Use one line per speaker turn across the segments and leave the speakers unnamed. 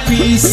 Piece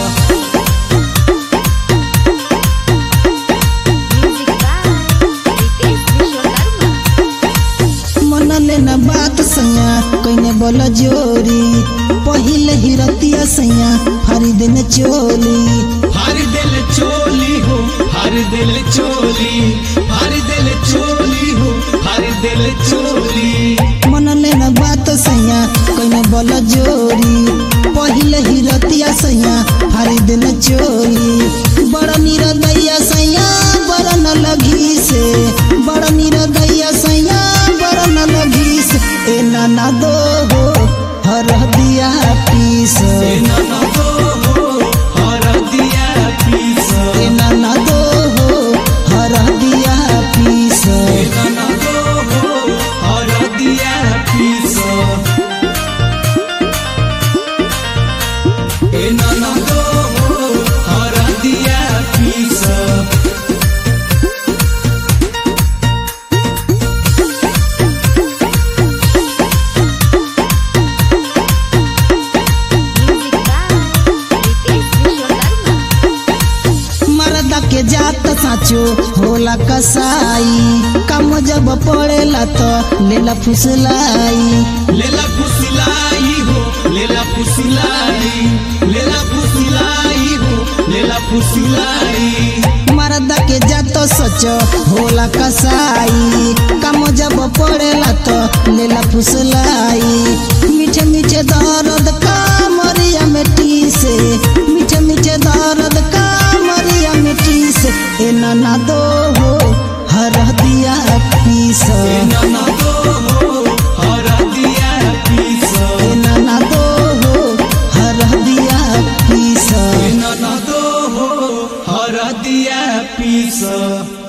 Music by Ritesh Vishwakarma.
मन लेना बात सैया कइने बोल जोरी पहिले ही रतिया सैया फारी देने चोली
हर दिल चोली हो हर दिल चोली हर दिल चोली हो हर दिल चोली
मन लेना बात सैया कइने बोल जोरी पहिले ही रतिया सैया फारी देने चोली बड़ा निरदैया सैया बड़ा न लगी से बड़ा निरदैया सैया बड़ा न लगी से ए नाना दो हो हर दिया पीस
ए ननदो हो हर दिया पीस
ए नाना दो हो हर दिया पीस
ए ननदो हो हर दिया पीस ए ननदो हो हर दिया पीस
Music by Ritesh Vishwakarma.
मरदा के जात साचो होला कसाई कम जब पड़ेला तो लेला फुसलाई
लेला फुसिलाई हो लेला फुसिलाई लेला फुसिलाई हो लेला फुसिलाई
मरदा के जात सच होला कसाई कम जब पड़ेला तो लेला फुसलाई मीठे मीठे दर्द का मरिया मिट्टी से मीठे मीठे दर्द का मरिया मिट्टी से ए नाना दो हो हर दिया पीस
ए ननदो हो हर दिया पीस
ए नाना दो हो हर दिया पीस
ए ननदो हो हर दिया पीस